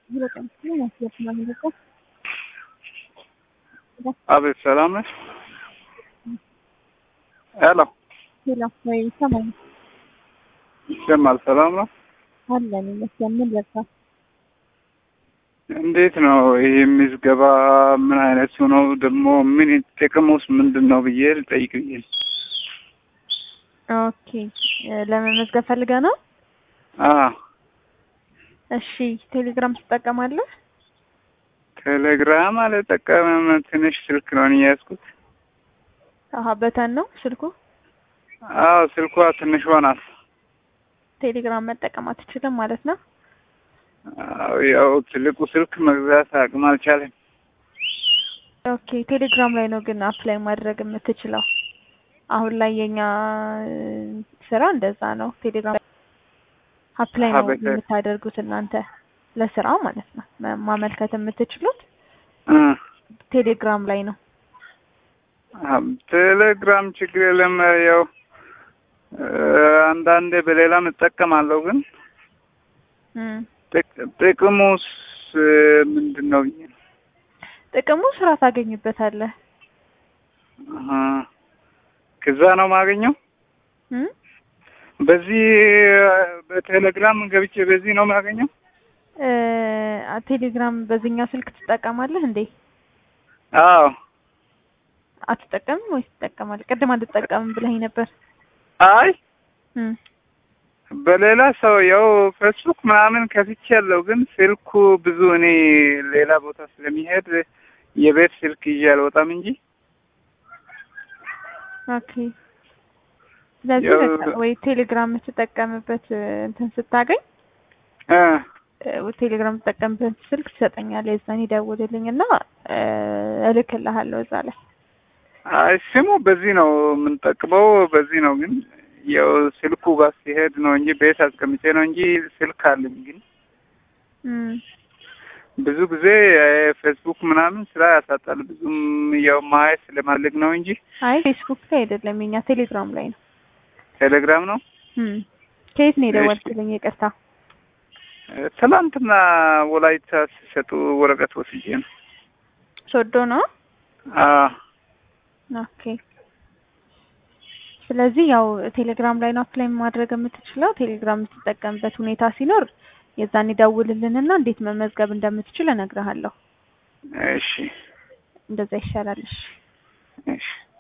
አቤት ሰላም ነሽ? ሄሎ ሄሎ ወይ ይሰማል ይሰማል። ሰላም ነው? አለን ይመስገን። ምን ልርሳ? እንዴት ነው ይህ ምዝገባ? ምን አይነቱ ነው ደግሞ? ምን ጥቅሙስ ምንድን ነው ብዬ ልጠይቅ ብዬ ነው። ኦኬ ለመመዝገብ ፈልገህ ነው? አዎ እሺ ቴሌግራም ትጠቀማለህ? ቴሌግራም አልጠቀምም። ትንሽ ስልክ ነው እኔ የያዝኩት። አሀ በተን ነው ስልኩ። አዎ ስልኳ ትንሿ ናት። ቴሌግራም መጠቀም አትችልም ማለት ነው? አዎ ያው ትልቁ ስልክ መግዛት አቅም አልቻለም። ኦኬ ቴሌግራም ላይ ነው ግን አፕላይ ማድረግ የምትችለው። አሁን ላይ የኛ ስራ እንደዛ ነው። ቴሌግራም አፕላይ ነው አበተ- የምታደርጉት እናንተ ለስራ ማለት ነው። መ- ማመልከት የምትችሉት እ ቴሌግራም ላይ ነው። አዎ፣ ቴሌግራም ችግር የለም። ያው እ አንዳንዴ በሌላም እጠቀማለሁ ግን እም። ጥቅ- ጥቅሙስ እ ምንድን ነው ብዬ ነው። ጥቅሙ ስራ ታገኝበታለህ። አሀ። ከዛ ነው የማገኘው። እም? በዚህ በቴሌግራም ገብቼ በዚህ ነው የማገኘው። እ ቴሌግራም በዚህኛው ስልክ ትጠቀማለህ እንዴ? አዎ አትጠቀምም ወይስ ትጠቀማለህ? ቅድም አልጠቀምም ብለኸኝ ነበር። አይ እም። በሌላ ሰው ያው ፌስቡክ ምናምን ከፍቼ ያለው ግን ስልኩ ብዙ እኔ ሌላ ቦታ ስለሚሄድ የቤት ስልክ ይዤ አልወጣም እንጂ ኦኬ ስለዚህ ያው- በቃ ወይ ቴሌግራም የምትጠቀምበት እ እንትን ስታገኝ እ እ ቴሌግራም የምትጠቀምበት ስልክ ትሰጠኛለህ። የዛን ይደውልልኝ እና እ እልክልሃለሁ እዛ ላይ አይ ስሙ በዚህ ነው የምንጠቅመው በዚህ ነው ግን ያው ስልኩ ጋር ሲሄድ ነው እንጂ ቤት አስቀምጬ ነው እንጂ ስልክ አለኝ ግን እም። ብዙ ጊዜ እ ፌስቡክ ምናምን ስራ ያሳጣል። ብዙም ያው ማየት ስለማልግ ነው እንጂ አይ ፌስቡክ ላይ አይደለም የኛ ቴሌግራም ላይ ነው። ቴሌግራም ነው። እም። ከየት ነው እሺ። የደወልክልኝ? ይቅርታ። እ ትላንትና ወላይታ ሲሰጡ ወረቀት ወስጄ ነው። ሶዶ ነው። አዎ ኦኬ ስለዚህ ያው ቴሌግራም ላይ ነው አፕላይ ማድረግ የምትችለው። ቴሌግራም የምትጠቀምበት ሁኔታ ሲኖር የዛን ይደውልልንና እንዴት መመዝገብ እንደምትችል እነግርሃለሁ። እሺ እንደዛ ይሻላል። እሺ እሺ